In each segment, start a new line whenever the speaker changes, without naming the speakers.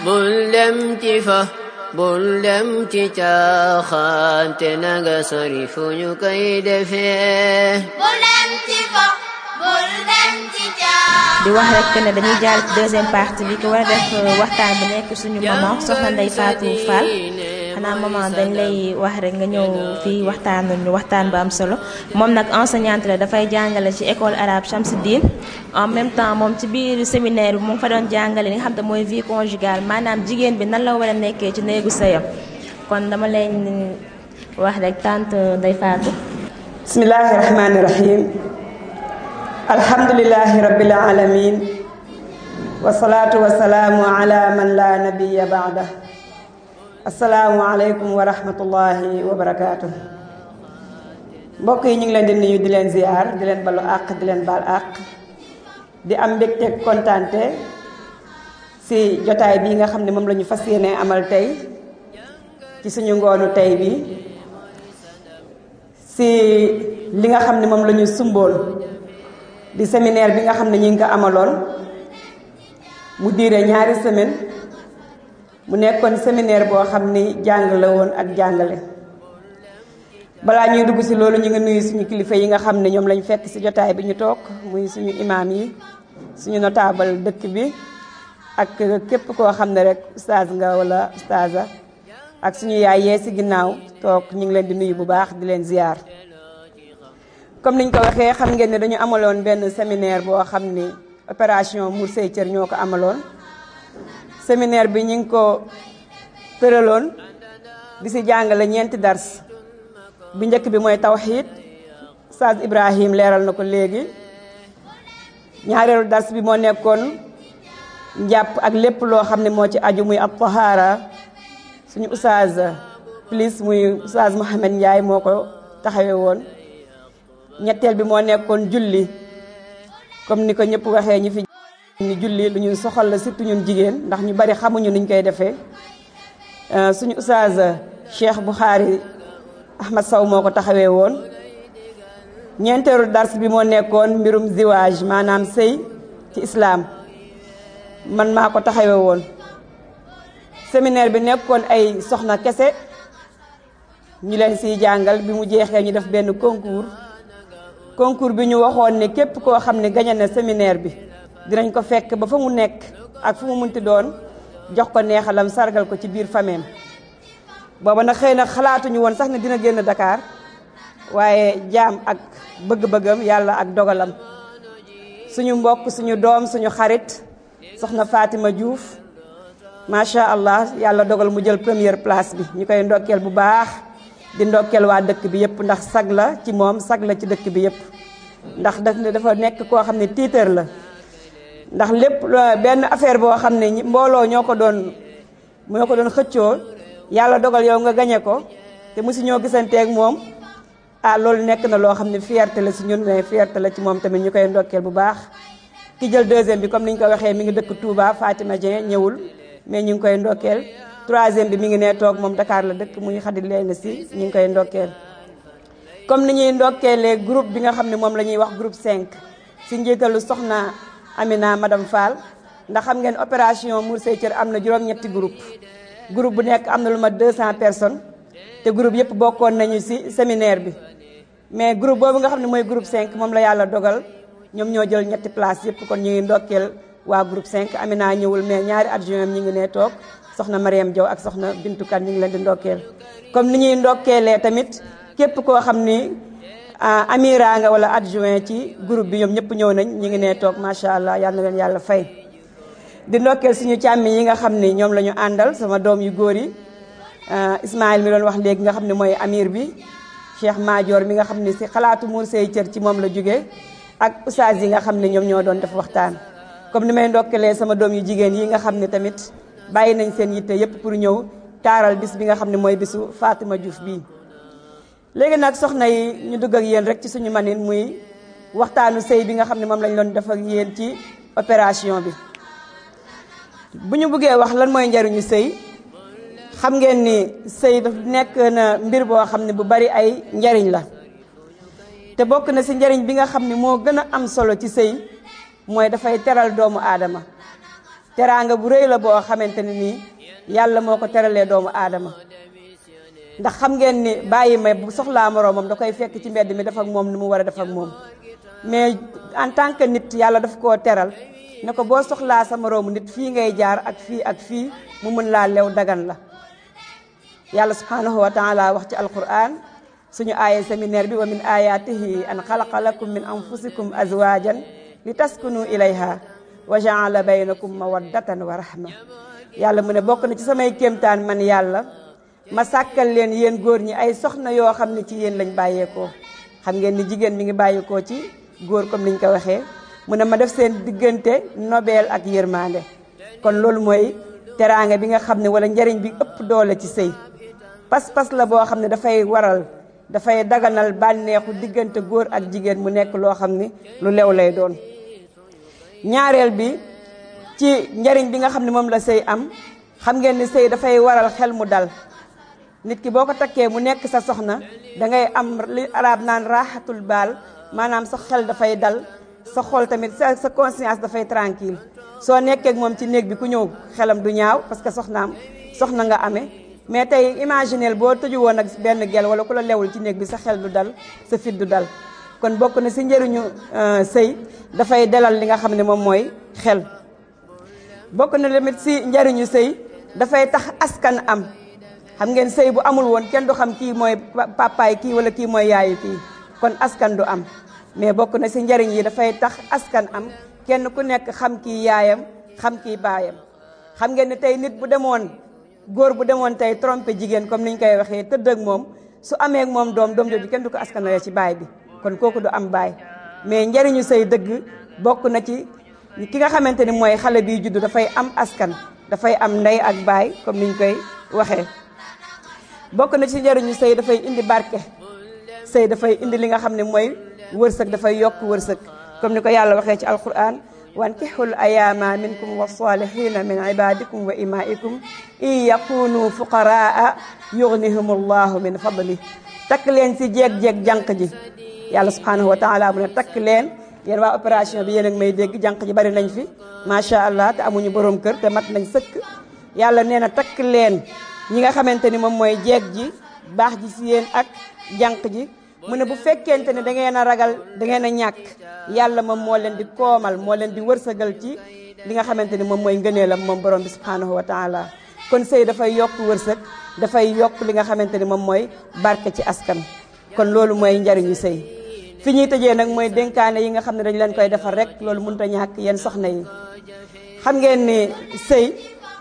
bul dem ci fa bul dem ci caaxaan te nanga sori fu ñu koy defee
bul dem ci fo bul dem ci caaxaan
di wax rek ne dañuy jàll ci deuxième partie bi ki war a def waxtaan bu nekk suñu maman soxna Ndeye Fatou Fall xanaa maman dañ lay wax rek nga ñëw fii waxtaan ñu waxtaan bu am solo moom nag enseignante la dafay jàngale ci école arabe Chamsidine en même temps moom ci biir séminaire bi mu ngi fa doon jàngale li nga xam te mooy vie conjugale maanaam jigéen bi nan la war a nekkee ci néegu sëyam kon dama leen wax rek tante Ndeye Fatou.
bismillahi rahmani rahim alhamdulilahi rabbil alamin wasalaatu wasalaamu ala man la nabiya baada asalaamu aleykum wa rahmatullahi wa barakaatu mbokk yi ñu ngi leen di nuyu di leen ziar di leen balu àq di leen baal àq di am mbégte kontaante si jotaay bii nga xam ne moom la ñu fas yéene amal tey ci suñu ngoonu tey bi si li nga xam ne moom la ñu sumboon di séminaire bi nga xam ne ñu ngi ko amaloon mu diire ñaari semaine mu nekkoon séminaire boo xam ni jàng la woon ak jàngale balaa ñuy dugg si loolu ñu ngi nuyu suñu kilifa yi nga xam ne ñoom lañu fekk si jotaay bi ñu toog muy suñu imaam yi suñu notable dëkk bi ak képp koo xam ne rek ustaaz nga wala ustaaza ak suñu yaay yee si ginnaaw toog ñu ngi leen di nuyu bu baax di leen ziyaar comme niñ ko waxee xam ngeen ne dañu amaloon benn séminaire boo xam ni opération Mour Say Cër ñoo ko amaloon séminaire bi ñu ngi ko tëraloon di si jàngale ñeenti dars bu njëkk bi mooy tawxiid Saad Ibrahim leeral na ko léegi ñaareelu dars bi moo nekkoon njàpp ak lépp loo xam ne moo ci aju muy ab tahaara suñu oustaz plus muy oustaz Mohamed Ndiaye moo ko taxawee woon ñetteel bi moo nekkoon julli comme ni ko ñëpp waxee ñi fi ni julli lu ñu soxal la surtout ñun jigéen ndax ñu bari xamuñu niñ koy defee suñu oustaz Cheikh Bukhari Ahmad Sow moo ko taxawee woon ñeenteelu dars bi moo nekkoon mbirum ziwaaj maanaam sëy ci islaam man maa ko taxawee woon séminaire bi nekkoon ay soxna kese ñu leen siy jàngal bi mu jeexee ñu def benn concours concours bi ñu waxoon ne képp koo xam ne gañe na séminaire bi dinañ ko fekk ba fa mu nekk ak fu mu munti doon jox ko neexalam sargal ko ci biir fameem booba nag xëy na xalaatuñu woon sax ne dina génn Dakar waaye jaam ak bëgg-bëggam yàlla ak dogalam suñu mbokk suñu doom suñu xarit soxna Fatima Diouf macha allah yàlla dogal mu jël première place bi ñu koy ndokkeel bu baax di ndokkeel waa dëkk bi yëpp ndax sag la ci moom sag la ci dëkk bi yëpp ndax daf ne dafa nekk koo xam ne tiitër la ndax lépp benn affaire boo xam ne mbooloo ñoo ko doon ñoo ko doon xëccoo yàlla dogal yow nga gañe ko te musu ñoo gisanteeg moom ah loolu nekk na loo xam ne fierté la si ñun mais fierté la ci moom tamit ñu koy ndokkeel bu baax ki jël deuxième bi comme ni ñu ko waxee mi ngi dëkk Touba Fatima Dieng ñëwul mais ñu ngi koy ndokkeel troisième bi mi ngi nee toog moom Dakar la dëkk muy xadi leen si ñu ngi koy ndokkeel comme ni ñuy ndokkeelee groupe bi nga xam ne moom la ñuy wax groupe 5 si njiitalu soxna Amina madame Fall ndax xam ngeen opération Mour Say Cër am na juróom-ñetti groupe groupe bu nekk am na lu ma 200 personnes te groupe yëpp bokkoon nañu si séminaire bi mais groupe boobu nga xam ne mooy groupe 5 moom la yàlla dogal ñoom ñoo jël ñetti place yëpp kon ñu ngi ndokkeel waa groupe 5 Amina ñëwul mais ñaari adjoint ñi ngi ne toog soxna Mariam Diaw ak soxna Bintu Kan ñu ngi leen di ndokkeel comme ni ñuy ndokkeelee tamit képp koo xam ni amira nga wala adjoint ci groupe bi ñoom ñëpp ñëw nañ ñu ngi ne toog macha allah yal na leen yàlla fay di ndokkeel suñu càmmi yi nga xam ni ñoom la ñu àndal sama doom yu góor yi Ismaël mi doon wax léegi nga xam ne mooy amir bi Cheikh Madior mi nga xam ne si xalaatu Mour Say Cër ci moom la jóge ak oustaz yi nga xam ne ñoom ñoo doon def waxtaan comme ni may ndokkelee sama doom yu jigéen yi nga xam ne tamit bàyyi nañ seen yitte yépp pour ñëw taaral bis bi nga xam ne mooy bisu Fatima Diouf bii léegi nag soxna yi ñu dugg ak yéen rek ci suñu manin muy waxtaanu sëy bi nga xam ne moom lañ doon def ak yéen ci opération bi bu ñu bëggee wax lan mooy njariñu sëy xam ngeen ni sëy daf nekk na mbir boo xam ne bu bari ay njariñ la te bokk na ci njariñ bi nga xam ne moo gën a am solo ci sëy mooy dafay teral doomu aadama teraanga bu rëy la boo xamante ne nii yàlla moo ko teralee doomu aadama ndax xam ngeen ni bàyyi may bu soxlaa moroomam da koy fekk ci mbedd mi def ak moom ni mu war a def ak moom mais en tant que nit yàlla daf koo teral ne ko boo soxlaa sa moroomu nit fii ngay jaar ak fii ak fii mu mën laa lew dagan la yàlla subhanahu wa taala wax ci alquran suñu aaya séminaire bi wa min ayatihi an xalaqa lakum min anfusikum azwajan li taskunu ilayha wa jaala baynakum mawaddatan wa rahma yàlla mu ne bokk na ci samay kéemtaan man yàlla ma sàkkal leen yéen góor ñi ay soxna yoo xam ne ci yéen lañ bàyyeekoo xam ngeen ni jigéen mi ngi bàyyeekoo ci góor comme niñ ko waxee mu ne ma def seen diggante nobeel ak yërmande kon loolu mooy teraanga bi nga xam ne wala njariñ bi ëpp doole ci sëy pas-pas la boo xam ne dafay waral dafay daganal bànneexu diggante góor ak jigéen mu nekk loo xam ni lu lew lay doon ñaareel bi ci njariñ bi nga xam ne moom la sëy am xam ngeen ni sëy dafay waral xel mu dal nit ki boo ko takkee mu nekk sa soxna dangay am li arab naan raaxatul baal maanaam sa xel dafay dal sa xol tamit sa sa conscience dafay tranquille soo nekkee ak moom ci néeg bi ku ñëw xelam du ñaaw parce que soxnaam soxna nga amee mais tey imagineel boo tëju woon ak benn gel wala ku la lewul ci néeg bi sa xel du dal sa fit du dal kon bokk na si njëriñu sëy dafay dalal li nga xam ne moom mooy xel bokk na tamit si njëriñu sëy dafay tax askan am xam ngeen sëy bu amul woon kenn du xam kii mooy papaay kii wala kii mooy yaayu kii kon askan du am mais bokk na si njëriñ yi dafay tax askan am kenn ku nekk xam kii yaayam xam kii baayam xam ngeen ne tey nit bu demoon góor bu demoon tey trompé jigéen comme niñ koy waxee tëdd ak moom su amee ak moom doom doom jooju kenn du ko askanale ci baay bi kon kooku du am baay mais njëriñu sëy dëgg bokk na ci ki nga xamante ni mooy xale biy juddu dafay am askan dafay am ndey ak baay comme niñ koy waxee bokk na ci njëriñu sëy dafay indi barke sëy dafay indi li nga xam ne mooy wërsëg dafay yokk wërsëg comme ni ko yàlla waxee ci alquran wankixul ayaama minkum wa salihina min ibadikum wa imaikum in yakunu fuqaraa yugnihum allahu min fadli takk leen si jeeg-jeeg jànq ji yàlla subhanahu wa taala mu ne takk leen yéen waa opération bi yéen ak may dégg jànq ji bari nañ fi macha allah te amuñu borom kër te mat nañ sëkk yàlla nee na takk leen ñi nga xamante ni moom mooy jeeg ji baax ji si yéen ak jànq ji mu ne bu fekkente ne da ngeen a ragal da ngeen a ñàkk yàlla moom moo leen di koomal moo leen di wërsëgal ci li nga xamante ni moom mooy ngëneelam moom borom bi subhanahu wa taala kon sëy dafay yokk wërsëg dafay yokk li nga xamante ni moom mooy barke ci askan kon loolu mooy njariñu sëy fi ñuy tëjee nag mooy dénkaane yi nga xam ne dañ leen koy defar rek loolu mënut a ñàkk yéen soxna yi xam ngeen ni sëy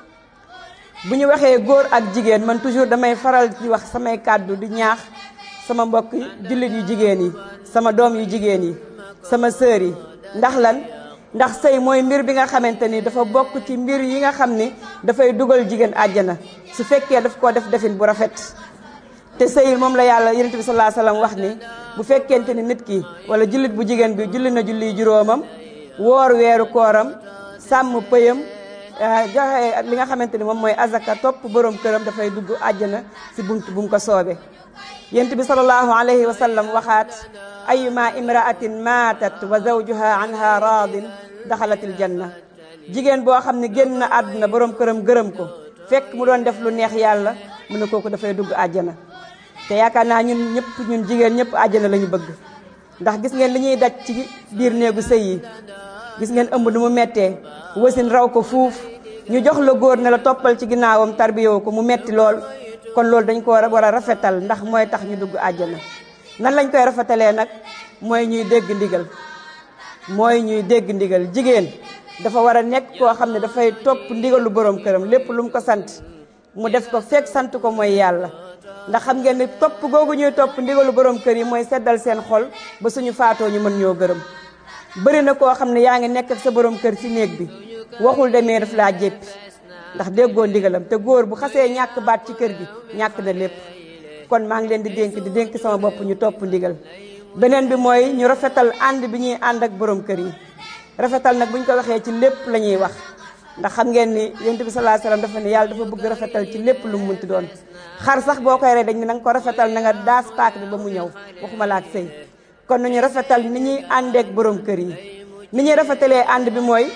bu ñu waxee góor ak jigéen man toujours damay faral di wax samay kàddu di ñaax sama mbokk jullit yu jigéen yi sama doom yu jigéen yi sama sœur yi ndax lan ndax sëy mooy mbir bi nga xamante ni dafa bokk ci mbir yi nga xam ni dafay dugal jigéen àjjana su fekkee daf koo def defin bu rafet te sëy moom la yàlla yonent bi sallallahu alayhi wasallam wax ni bu fekkente ni nit ki wala jullit bu jigéen bi julli na julli juróomam woor weeru kooram sàmm pëyam joxe li nga xamante ni moom mooy azaka topp borom këram dafay dugg àjjana si bunt bu mu ko soobee yent bi sallallahu alayhi wa sallam waxaat ayuma imraatin maatat wa zawjuha anha raadin daxalatil janna jigéen boo xam ne génn na àdduna borom këram gërëm ko fekk mu doon def lu neex yàlla mu ne kooku dafay dugg àjjana te yaakaar naa ñun ñëpp ñun jigéen ñëpp àjjana la ñu bëgg ndax gis ngeen li ñuy daj ci biir néegu sëy yi gis ngeen ëmb nu mu mettee wasin raw ko fuuf ñu jox la góor ne la toppal ci ginnaawam tarbiyoo ko mu metti lool kon loolu dañ ko war a rafetal ndax mooy tax ñu dugg àjjana nan lañ koy rafetalee nag mooy ñuy dégg ndigal mooy ñuy dégg ndigal jigéen dafa war a nekk koo xam ne dafay topp ndigalu borom këram lépp lu mu ko sant mu def ko fekk sant ko mooy yàlla ndax xam ngeen ne topp googu ñuy topp ndigalu borom kër yi mooy seddal seen xol ba suñu faatoo ñu mën ñoo gërëm bëri na koo xam ne yaa ngi nekk ak sa borom kër ci néeg bi waxul demee daf laa jéppi ndax déggoo ndigalam te góor bu xasee ñàkk baat ci kër gi ñàkk na lépp kon maa ngi leen di dénk di dénk sama bopp ñu topp ndigal beneen bi mooy ñu rafetal ànd bi ñuy ànd ak borom kër yi rafetal nag bu ñu ko waxee ci lépp la ñuy wax ndax xam ngeen ni yonent bi sallallahu alayhi wasallam dafa ne yàlla dafa bëgg rafetal ci lépp lu mu munti doon xar sax boo koy rey dañ ne na nga ko rafetal na nga daas paak bi ba mu ñëw waxuma la ak sëy kon nañu rafetal ni ñuy àndeek borom kër yi ni ñuy rafetalee ànd bi mooy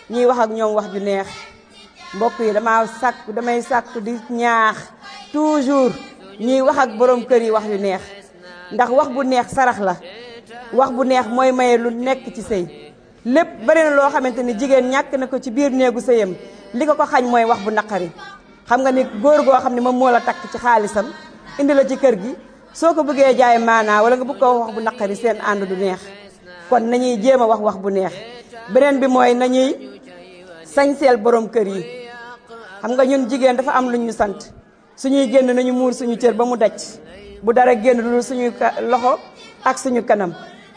ñuy wax ak ñoom wax ju neex mbokk yi dama sàkku damay sàkku di ñaax toujours ñuy wax ak borom kër yi wax yu neex ndax wax bu neex sarax la wax bu neex mooy maye lu nekk ci sëy lépp bari na loo xamante ni jigéen ñàkk na ko ci biir néegu sëyam li ko ko xañ mooy wax bu naqari xam nga ni góor goo xam ne moom moo la takk ci xaalisam indi la ci kër gi soo ko bëggee jaay maanaa wala nga bëgg ko wax bu naqari seen ànd du neex kon nañuy jéem a wax wax bu neex beneen bi mooy nañuy sañseel borom kër yi xam nga ñun jigéen dafa am lu ñu sant suñuy génn nañu muur suñu cër ba mu daj bu dara génn lu suñuy loxo ak suñu kanam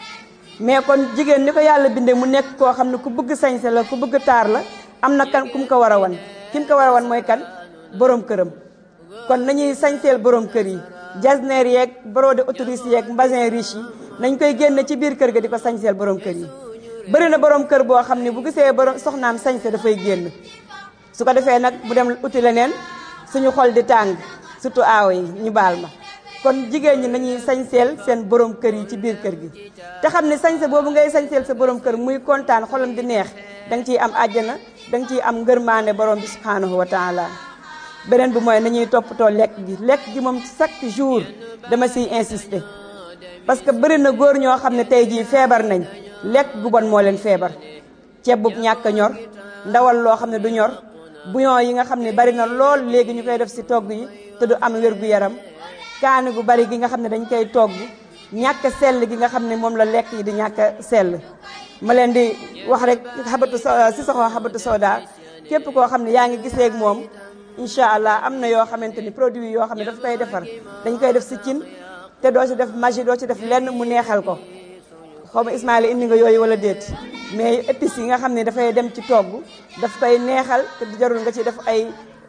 mais kon jigéen ni ko yàlla bindee mu nekk koo xam ne ku bëgg sañse la ku bëgg taar la am na kan ku mu ko war a wan ki mu ko war a wan mooy kan borom këram kon nañuy sañseel borom kër yi jasneer yeeg brodé autorise yeeg mbasin riche yi nañ koy génne ci biir kër ga di ko sañseel borom kër yi bëri na borom kër boo xam ne bu gisee borom soxnaam sañse dafay génn su ko defee nag bu dem uti leneen suñu xol di tàng surtout aaw yi ñu baal ma kon jigéen ñi nañuy sañseel seen borom kër yi ci biir kër gi te xam ne sañse boobu ngay sañseel sa borom kër muy kontaan xolam di neex danga ciy am àjjana danga ciy am ngërmaande borom bi subhanahu wa taala beneen bi mooy nañuy toppatoo lekk gi lekk gi moom chaque jour dama siy insister parce que bëri na góor ñoo xam ne tey jii feebar nañ lekk gu bon moo leen feebar ceeb bu ñàkk a ñor ndawal loo xam ne du ñor bouillon yi nga xam ne bari na lool léegi ñu koy def si togg yi te du am wér gu yaram kaani gu bari gi nga xam ne dañ koy togg ñàkk sell gi nga xam ne moom la lekk yi di ñàkk sell ma leen di wax rek xabatu si soxo xabatu soda képp koo xam ne yaa ngi gisee ak moom incha allah am na yoo xamante ni produit yoo xam ne daf koy defar dañ koy def si cin te doo ci def magie doo ci def lenn mu neexal ko xaw ma Ismaïla indi nga yooyu wala déet mais épices yi nga xam ne dafay dem ci togg daf koy neexal te jarul nga ci def ay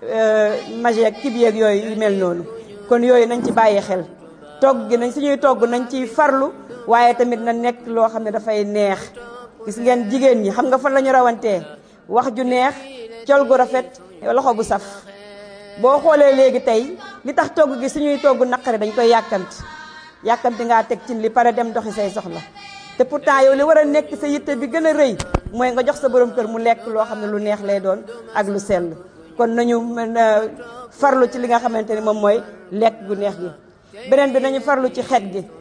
magie ak kib yeeg yooyu yu mel noonu kon yooyu nañ ci bàyyi xel togg gi nañ suñuy togg nañ ciy farlu waaye tamit na nekk loo xam ne dafay neex gis ngeen jigéen ñi xam nga fan la ñu rawantee wax ju neex col gu rafet loxo bu saf boo xoolee léegi tey li tax togg gi suñuy togg naqari dañ koy yàkkamti yàkkamti ngaa teg ci li pare dem doxi say soxla te pourtant yow li war a nekk sa yitte bi gën a rëy mooy nga jox sa borom kër mu lekk loo xam ne lu neex lay doon ak lu sell kon nañu mën a farlu ci li nga xamante ni moom mooy lekk gu neex gi beneen bi nañu farlu ci xet gi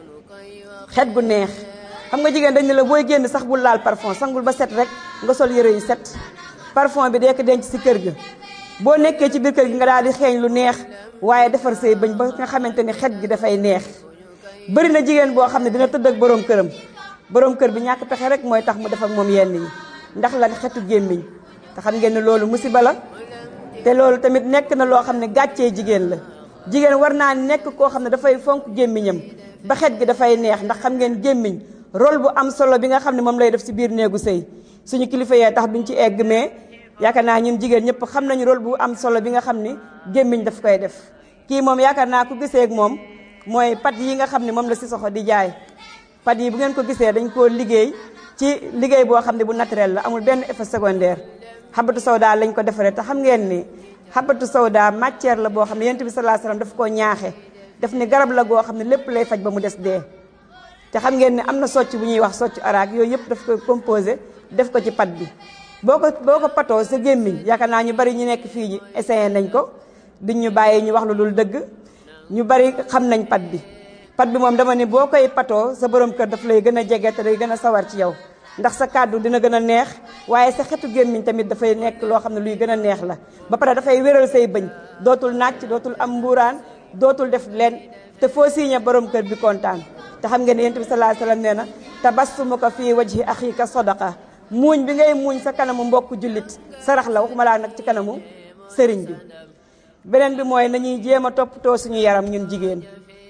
xet gu neex xam nga jigéen dañ ne la booy génn sax bul laal parfum sangul ba set rek nga sol yëre yu set parfum bi dee ko denc si kër ga boo nekkee ci biir kër gi nga daal di xeeñ lu neex waaye defar say bëñ ba nga xamante ni xet gi dafay neex bëri na jigéen boo xam ne dina tëdd ak borom këram borom kër bi ñàkk pexe rek mooy tax mu def ak moom yenn yi ndax lan xetu gémmiñ te xam ngeen ne loolu musiba la te loolu tamit nekk na loo xam ne gàccee jigéen la jigéen war naa nekk koo xam ne dafay fonk gémmiñam ba xet gi dafay neex ndax xam ngeen gémmiñ rôle bu am solo bi nga xam ne moom lay def si biir néegu sëy suñu kilifa yee tax duñ ci egg mais yaakaar naa ñun jigéen ñëpp xam nañu rôle bu am solo bi nga xam ni gémmiñ daf koy def kii moom yaakaar naa ku gisee ak moom mooy pat yi nga xam ne moom la si soxo di jaay pat yi bu ngeen ko gisee dañ koo liggéey ci liggéey boo xam ne bu naturel la amul benn effet secondaire xabatu sawda lañ ko defaree te xam ngeen ni xabatu sawda matière la boo xam ne yonent bi sallallahu alayhi wasallam daf koo ñaaxe daf ni garab la goo xam ne lépp lay faj ba mu des dee te xam ngeen ne am na socc bu ñuy wax socc araak yooyu yëpp daf koy composé def ko ci pat bi boo ko boo ko patoo sa gémmiñ yaakaar naa ñu bari ñu nekk fii ñi essayé nañ ko duñ ñu bàyyi ñu wax lu dul dëgg ñu bari xam nañ pat bi pat bi moom dama ne boo koy patoo sa borom kër daf lay gën a jege te day gën a sawar ci yow ndax sa kàddu dina gën a neex waaye sa xetu gémmiñ tamit dafay nekk loo xam ne luy gën a neex la ba pare dafay wéral say bëñ dootul nàcc dootul am mbuuraan dootul def leen te foo siiñe borom kër bi kontaan te xam ngeen ne yonent bi sallallahu alayhi wasallam nee na tabassumuka fii wajhi axiika sadaqa muuñ bi ngay muuñ sa kanamu mbokk jullit sarax la waxuma laa nag ci kanamu sëriñ bi beneen bi mooy nañuy jéem a toppatoo suñu yaram ñun jigéen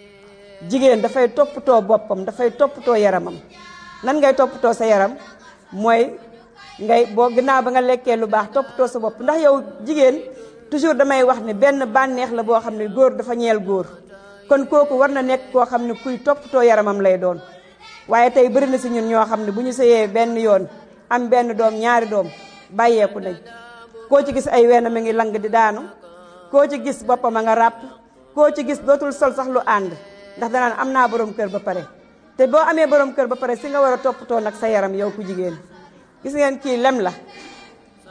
jigéen dafay toppatoo boppam dafay toppatoo yaramam nan ngay toppatoo sa yaram mooy ngay boo ginnaaw ba nga lekkee lu baax toppatoo sa bopp ndax yow jigéen toujours damay wax ne benn bànneex la boo xam ne góor dafa ñeel góor kon kooku war na nekk koo xam ne kuy toppatoo yaramam lay doon waaye tey bëri na si ñun ñoo xam ne bu ñu sëyee benn yoon am benn doom ñaari doom bàyyeeku nañ koo ci gis ay weenam a ngi lang di daanu koo ci gis boppam a nga ràpp koo ci gis dootul sol sax lu ànd ndax danaan am naa borom kër ba pare te boo amee borom kër ba pare si nga war a toppatoo nag sa yaram yow ku jigéen gis ngeen kii lem la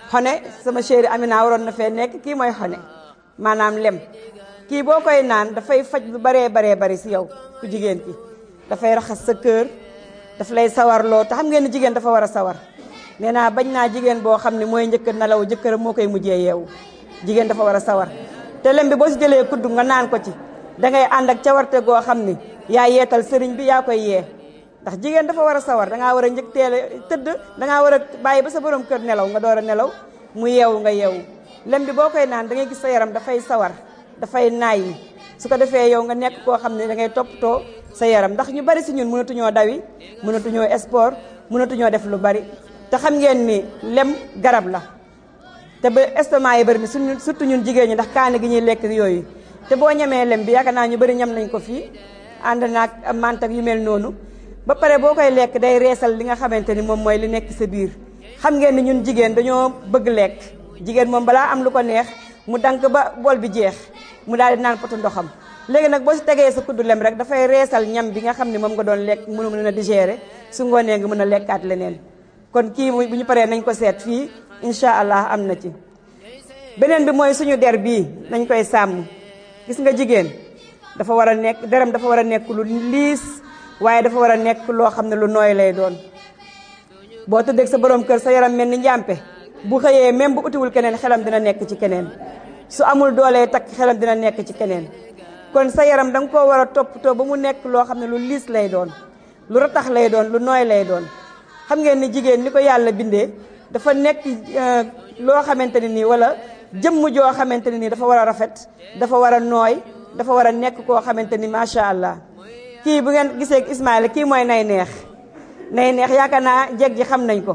xone sama chéri Amina waroon na fee nekk kii mooy xone maanaam lem kii boo koy naan dafay faj lu baree baree bari si yow ku jigéen ki dafay raxas sa kër daf lay sawarloo te xam ngeen ni jigéen dafa war a sawar nee naa bañ naa jigéen boo xam ne mooy njëkk nelaw jëkkëram moo koy mujjee yeewu jigéen dafa war a sawar te lem bi boo si jëlee kudd nga naan ko ci dangay ànd ak cawarte goo xam ni yaa yeetal sëriñ bi yaa koy yee ndax jigéen dafa war a sawar dangaa war a njëkk teel a tëdd dangaa war a bàyyi ba sa borom kër nelaw nga door a nelaw mu yeewu nga yeewu lem bi boo koy naan da ngay gis sa yaram dafay sawar dafay naay su ko defee yow nga nekk koo xam ne da ngay toppatoo sa yaram ndax ñu bari si ñun mënatuñoo dawi mënatuñoo sport mënatuñoo def lu bari te xam ngeen ni lem garab la te ba estomac yi bari ni suñu surtout ñun jigéen ñi ndax kaane gi ñuy lekk yooyu te boo ñemee lem bi yaakaar naa ñu bari ñam nañ ko fii ànd naag mantak yu mel noonu ba pare boo koy lekk day reesal li nga xamante ni moom mooy li nekk sa biir xam ngeen ni ñun jigéen dañoo bëgg lekk jigéen moom balaa am lu ko neex mu dank ba bool bi jeex mu daal di naan potu ndoxam léegi nag boo si tegee sa kuddu lem rek dafay reesal ñam bi nga xam ne moom nga doon lekk mënu mën a digérer su ngoonee nga mën a lekkaat leneen kon kii bu ñu paree nañ ko seet fii incha allah am na ci beneen bi mooy suñu der bii nañ koy sàmm gis nga jigéen dafa war a nekk deram dafa war a nekk lu liis waaye dafa war a nekk loo xam ne lu nooy lay doon boo tëddeeg sa borom kër sa yaram mel ni njàmpe bu xëyee même bu utiwul keneen xelam dina nekk ci keneen su amul doolee takk xelam dina nekk ci keneen kon sa yaram da nga koo war a toppatoo ba mu nekk loo xam ne lu liis lay doon lu ratax lay doon lu nooy lay doon xam ngeen ni jigéen ni ko yàlla bindee dafa nekk loo xamante ne nii wala jëmm joo xamante ne nii dafa war a rafet dafa war a nooy dafa war a nekk koo xamante ni macha allah kii bu ngeen gisee Ismaïla kii mooy nay neex nay neex yaakaar naa jeeg ji xam nañ ko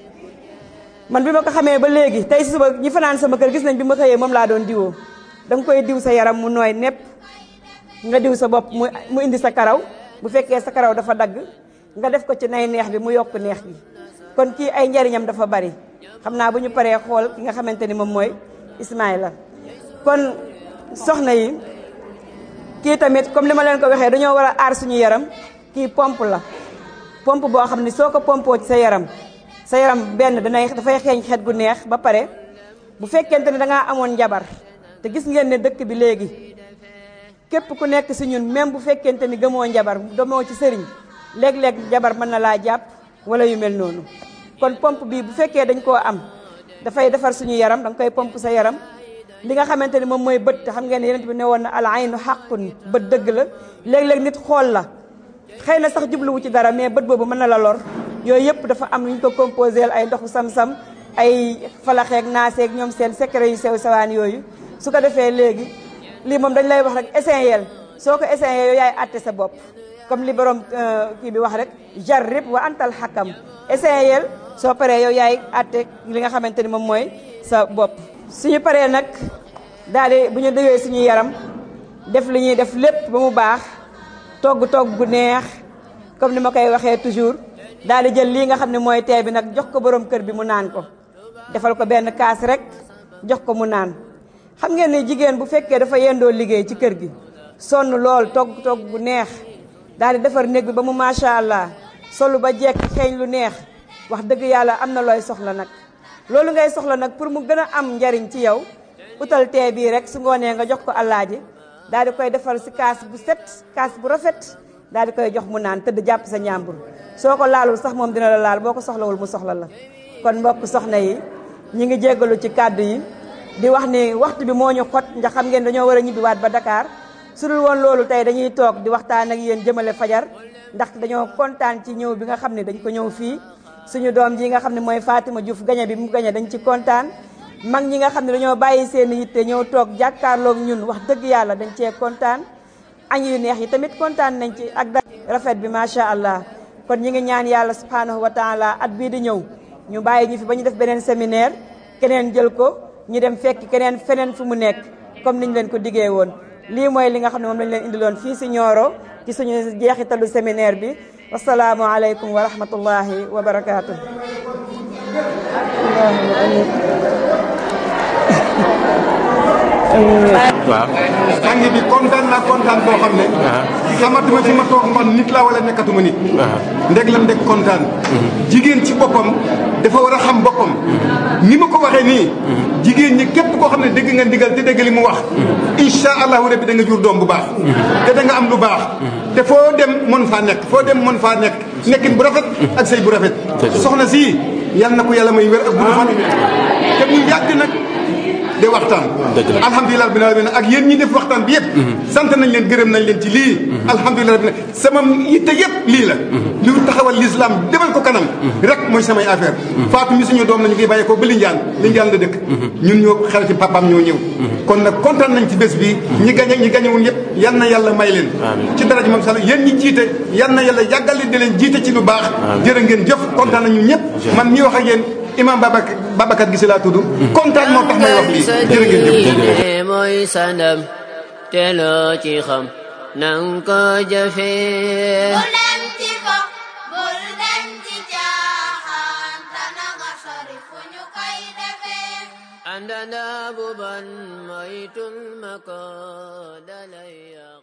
man bi ma ko xamee ba léegi tey si suba ñi fanaan sama kër gis nañ bi ma xëyee moom laa doon diwoo da nga koy diw sa yaram mu nooy nepp nga diw sa bopp mu mu indi sa karaw bu fekkee sa karaw dafa dagg nga def ko ci nay neex bi mu yokk neex bi kon kii ay njariñam dafa bari xam naa bu ñu paree xool ki nga xamante ni moom mooy Ismaïla kon soxna yi kii tamit comme li ma leen ko waxee dañoo war a aar suñu yaram kii pompe la pompe boo xam ne soo ko pompoo ci sa yaram sa yaram benn danay dafay xeeñ xet gu neex ba pare bu fekkente ne dangaa amoon njabar te gis ngeen ne dëkk bi léegi képp ku nekk si ñun même bu fekkente ni gëmoo njabar demoo ci sëriñ léeg-léeg njabar mën na laa jàpp wala yu mel noonu kon pompe bii bu fekkee dañ koo am dafay defar suñu yaram da nga koy pompe sa yaram li nga xamante ni moom mooy bët te xam ngeen ne yeneen bi ne woon na al aynu xaqun bët dëgg la léeg-léeg nit xool la xëy na sax jubluwu ci dara mais bët boobu mën na la lor yooyu yëpp dafa am lu ñu ko composé ay ndoxu sam-sam ay falaxeeg naaseeg ñoom seen secret yu sew sewaan yooyu su ko defee léegi lii moom dañ lay wax rek essayel soo ko essayé yow yaay àtte sa bopp comme li borom kii bi wax rek jarrib wa antal xakam essayel soo paree yow yaay àtte li nga xamante ni moom mooy sa bopp suñu paree nag daal di bu ñu déwee suñu yaram def li ñuy def lépp ba mu baax togg togg gu neex comme ni ma koy waxee toujours daal di jël lii nga xam ne mooy tee bi nag jox ko borom kër bi mu naan ko defal ko benn kaas rek jox ko mu naan xam ngeen ne jigéen bu fekkee dafa yendoo liggéey ci kër gi sonn lool togg togg gu neex daal di defar néeg bi ba mu macha allah solu ba jekk xeeñ lu neex wax dëgg yàlla am na looy soxla nag loolu ngay soxla nag pour mu gën a am njariñ ci yow utal tee bii rek su ngoonee nga jox ko allaaji daal di koy defal si kaas bu set kaas bu rafet daal di koy jox mu naan tëdd jàpp sa ñàmbur soo ko laalul sax moom dina la laal boo ko soxlawul mu soxla la kon mbokk soxna yi ñi ngi jéggalu ci kàddu yi di wax ni waxtu bi moo ñu xot ndax xam ngeen dañoo war a ñibbiwaat ba Dakar su dul woon loolu tey dañuy toog di waxtaan ak yéen jëmale fajar ndax dañoo kontaan ci ñëw bi nga xam ne dañ ko ñëw fii suñu doom ji nga xam ne mooy Fatima Diouf gañe bi mu gañe dañ ci kontaan mag ñi nga xam ne dañoo bàyyi seen yitte ñëw toog jàkkaarloog ñun wax dëgg yàlla dañ cee kontaan añ yu neex yi tamit kontaan nañ ci ak da rafet bi macha allah kon ñi ngi ñaan yàlla subhanahu wa taala at bii di ñëw ñu bàyyi ñu fi ba ñu def beneen séminaire keneen jël ko ñu dem fekk keneen feneen fu mu nekk comme niñ leen ko diggee woon lii mooy li nga xam ne moom lañ leen indiloon fii si Nioro ci suñu jeexitalu séminaire bi wasalaamu aleykum wa rahmatullahi wa barakaatu. allahumma amin
waaw.
sang bi kontaan naa kontaan boo xam ne. xamatuma fi ma toog man nit laa wala nekkatuma nit. ndeg la ndeg kontaan. jigéen ci boppam dafa war a xam boppam. ni ma ko waxee nii. jigéen ñi képp koo xam ne dégg nga ndigal te dégg li mu wax. incha allahu rabbi da nga jur doom bu baax. te da nga am lu baax. te foo dem mën faa nekk foo dem mën faa nekk nekkin bu rafet. ak sëy bu rafet. soxna si yal na ko yàlla may wér ak bu fan. te mu yàgg nag. de waxtaan alhamdulilah rabbil alamin ak yéen ñi def waxtaan bi yëpp sant nañ leen gërëm nañ leen ci lii alhamdulilah rabbil sama yitte yëpp lii la lu taxawal l'islam demal ko kanam rek mooy samay affaire Fatou mi suñu doom nañu ngi bàyyee ko ba Linjaan Linjaan la dëkk ñun ñoo xelati papaam ñoo ñëw kon nag kontaan nañ ci bés bi ñi gañe ñi gañewul yëpp yal na yàlla may leen ci daraja moom sala yéen ñi jiite yal na yàlla yàggal leen di leen jiite ci lu baax jërë ngeen jëf kontaan nañu ñëpp man ñi wax ak yéen imam Babacar Babacar Gise laa tudd kontaan moo tax may wax lii jërë ngeen jëf
mooy sanam te loo ci xam nang ko jëfee
bul dem ci fo bul dem ci caaxaan te na nga sori fu ñu koy defee
àndana bu ban moytul ma ko dalay yàq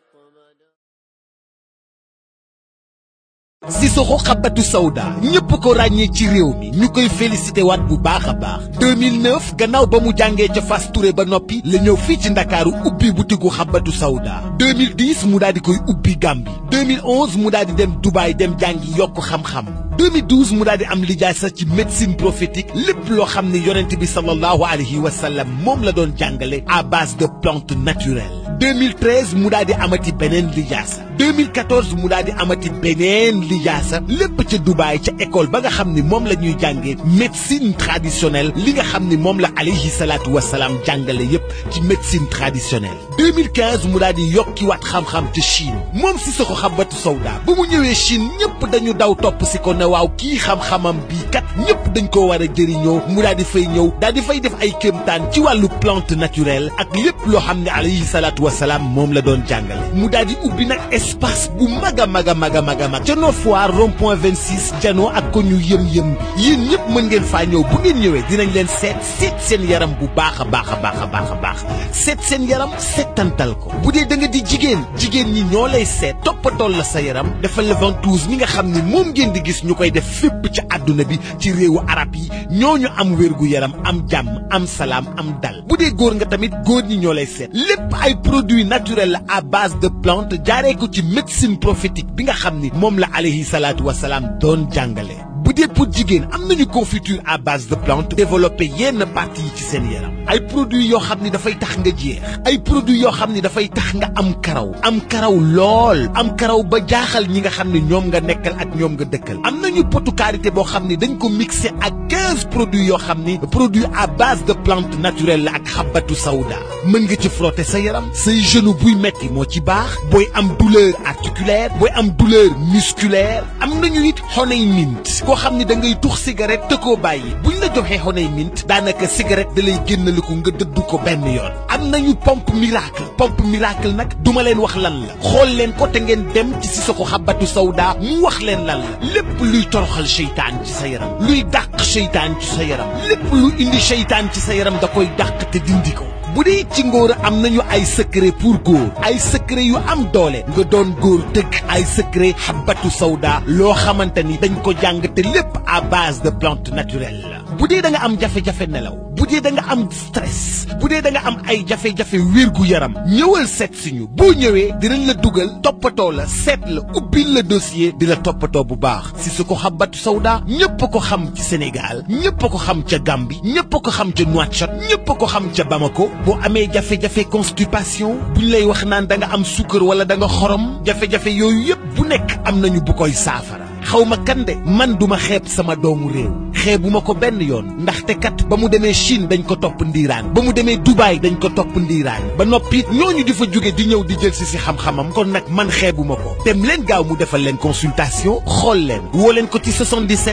Sissoko Habbatu Sauda ñëpp ko ràññee ci réew mi ñu koy félicité waat bu baax a baax 2009 gannaaw ba mu jàngee ca Fass Touré ba noppi la ñëw fii ci ndakaaru ubbi butigu Habbatu Sauda 2010 mu daal di koy ubbi Gambie 2011 mu daal di dem Dubaay dem jàngi yokk xam-xam 2012 mu daal di am lijaasa ci médecine prophétique lépp loo xam ne yonent bi sallallahu alayhi wa sallam moom la doon jàngale à base de plantes naturelles 2013 mu daal di amati beneen lijaasa 2014 mu daal di amati beneen lijaasa lépp ca Dubaay ca école ba nga xam ni moom la ñuy jàngee médecine traditionnelle li nga xam ni moom la alayhi salaatu wa salaam jàngale yépp ci médecine traditionnelle 2015 mu daal di yokkiwaat xam-xam ca Chine moom Sissoko Habbatu Sauda ba mu ñëwee Chine ñëpp dañu daw topp si ko ne waaw kii xam-xamam bii kat ñëpp dañ ko war a jëriñoo mu daal di fay ñëw daal di fay def ay kéemtaan ci wàllu plante naturelle ak lépp loo xam ne alayhi salaatu wa salaam moom la doon jàngale mu daal di ubbi nag espace bu mag a mag a mag a mag a mag ca Nord Foire rond point 26 janoo ak ko ñu yëm-yëm bi yéen ñëpp mën ngeen faa ñëw bu ngeen ñëwee dinañ leen seet seet seen yaram bu baax a baax a baax a baax a baax seet seen yaram seetantal ko bu dee da nga di jigéen jigéen ñi ñoo lay seet toppatool la sa yaram defal la ventouse mi nga xam ne moom ngeen di gis ñu koy def fépp ci àdduna bi ci réewu arab yi ñooñu am wérgu yaram am jàmm am salaam am dal bu dee góor nga tamit góor ñi ñoo lay seet lépp ay produits naturels la à base de plante jaaree ko ci médecine prophétique bi nga xam ni moom la alayhi salaatu wasalaam doon jàngale bu dee pour jigéen am nañu confiture à base de plante développé yenn parties yi ci seen yaram ay produits yoo xam ni dafay tax nga jeex ay produits yoo xam ni dafay tax nga am karaw am karaw lool am karaw ba jaaxal ñi nga xam ni ñoom nga nekkal ak ñoom nga dëkkal am nañu potu karité boo xam ni dañ ko mixé ak 15 produits yoo xam ni produits à base de plante naturelle la ak xabatu sawda mën nga ci frotter sa yaram say genou buy metti moo ci baax booy am douleur articulaire booy am douleur musculaire am nañu it honey mint koo xam ni da ngay tux cigarette te koo bàyyi buñ la joxee honey mint daanaka cigarette da lay génnaliku nga dëddu ko benn yoon am nañu pompe miracle pompe miracle nag duma leen wax lan la xool leen ko te ngeen dem ci Sissoko Habbatu Sauda mu wax leen lan la lépp luy toroxal seytaan ci sa yaram luy dàq seytaan ci sa yaram lépp lu indi seytaan ci sa yaram da koy dàq te dindi ko bu dee ci ngóor am nañu ay secret pour góor ay secret yu am doole nga doon góor dëgg ay secret Habbatu Sauda loo xamante ni dañ ko jàng te lépp à base de plante naturelle la bu dee da nga am jafe-jafe nelaw bu dee da nga am stress bu dee da nga am ay jafe-jafe wérgu yaram ñëwal seet si ñu boo ñëwee dinañ la dugal toppatoo la seet la ubbil la dossier di la toppatoo bu baax Sissoko Habbatu Sauda ñëpp ko xam ci Sénégal ñëpp ko xam ca Gambie ñëpp ko xam ca Nouakchott ñëpp ko xam ca Bamako boo amee jafe-jafe constipation buñ lay wax naan da nga am sukkar wala da nga xorom jafe-jafe yooyu yëpp bu nekk am nañu bu koy saafara xaw ma kan de man duma xeeb sama doomu réew xeebuma ko benn yoon ndaxte kat ba mu demee Chine dañ ko topp ndiiraan ba mu demee Dubaï dañ ko topp ndiiraan ba noppi ñooñu di fa jóge di ñëw di jël si si xam-xamam kon nag man xeebuma ko dem leen gaaw mu defal leen consultation xool leen woo leen ko ci 77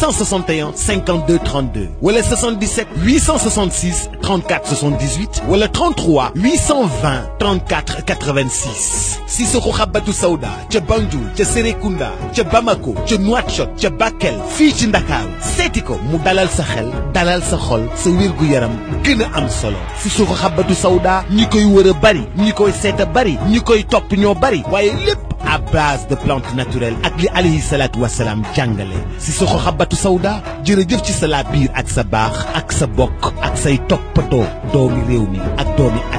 661 52 32 wala 77 866 34 78 wala 33 820 34 86 Sissoko Habbatu Sauda ca Banjul ca Serekunda ca Bamako ca Nouakchott ca Bakel fii ci Ndakaaru seeti seeti ko mu dalal sa xel dalal sa xol sa wér-gu-yaram gën a am solo si suuxu xabatu sawda ñi koy wër a bari ñi koy seet a bari ñi koy topp ñoo bari waaye lépp à base de plantes naturelles ak li alayhi salaatu wasalaam jàngale si soxo xabatu sawda jërëjëf ci sa laa biir ak sa baax ak sa bokk ak say toppatoo doomi réew mi ak doomi